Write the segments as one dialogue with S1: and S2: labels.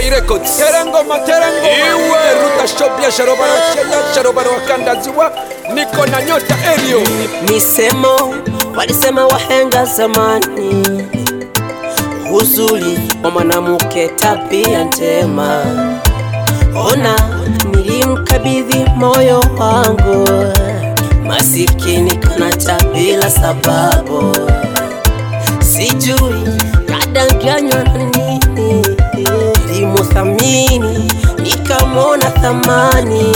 S1: K Records Terengoma terengo Iwe Ruta Shopia Sharobaro Chenya Sharobaro Wakandaziwa Niko na nyota Elio
S2: Misemo walisema wahenga zamani, uzuri wa mwanamke tabia njema. Ona nilimkabidhi moyo wangu, masikini kanacha bila sababu, sijui kadanganywa na nini. Nilimuthamini nikamwona thamani,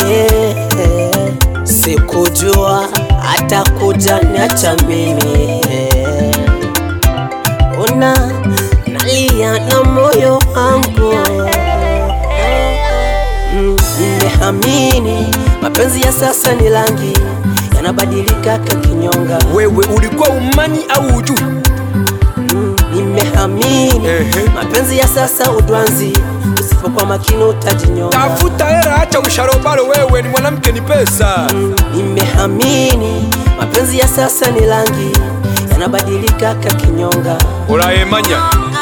S2: sikujua atakuja niacha mimi. Una nalia na moyo wangu Mm, nimehamini mapenzi ya sasa ni rangi yanabadilika kakinyonga.
S1: Wewe ulikuwa umani au ujui
S2: Mm, nimehamini
S1: Ehe.
S2: mapenzi ya sasa udwanzi, usipokuwa makini utajinyonga.
S1: Tafuta hera acha usharobaro wewe ni mwanamke ni pesa
S2: Mm, nimehamini mapenzi ya sasa ni rangi yanabadilika kakinyonga.
S1: Urayemanya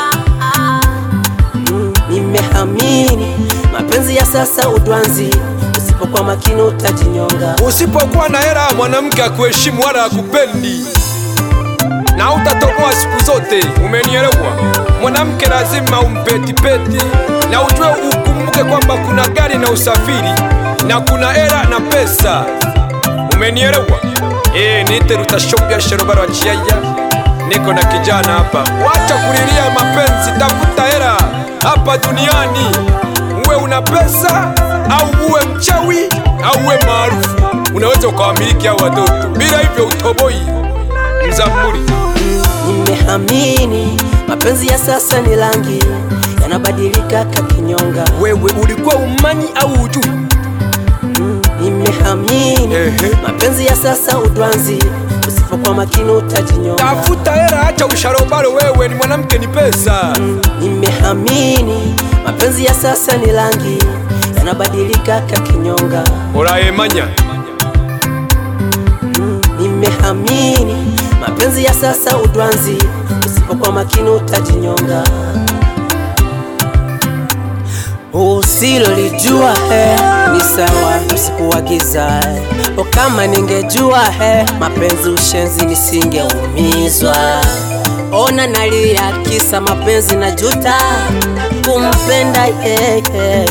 S2: Mm, nimehamini mapenzi ya sasa udwanzi, usipokuwa makini utajinyonga.
S1: Usipokuwa na hera mwanamke akuheshimu wala akupendi na utatoboa siku zote. Umenielewa? Mwanamke lazima umpetipeti na ujue, ukumbuke kwamba kuna gari na usafiri na kuna hera na pesa. Umenielewa? Eh, niite Rutashopia Sharobaro wa Chiaya, niko na kijana hapa. Wacha kulilia mapenzi, tafuta hera hapa duniani, uwe una pesa au uwe mchawi au uwe maarufu, unaweza ukawamiliki hao watoto, bila hivyo utoboi. Mzamuri
S2: Nimehamini mapenzi ya sasa ni rangi yanabadilika kakinyonga.
S1: wewe ulikuwa umani au ujui?
S2: Mm, nimehamini
S1: Ehe.
S2: mapenzi ya sasa udwanzi, usipokuwa makini utajinyonga.
S1: Tafuta hera, acha usharobaro, wewe ni mwanamke ni pesa.
S2: Mm, nimehamini mapenzi ya sasa ni rangi yanabadilika kakinyonga.
S1: Urayemanya
S2: Mm, nimehamini mapenzi ya sasa udwanzi, usipokuwa makini utajinyonga. Usilolijua he ni sawa, usikuagiza he. O, kama ningejua he mapenzi ushenzi nisingeumizwa. Ona nalia kisa mapenzi na juta kumpenda yeye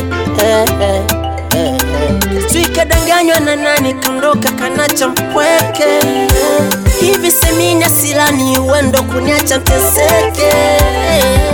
S2: Tuikadanganywa na nani, kandoka kanacha mpweke hivi semina silani uendo kuniacha nteseke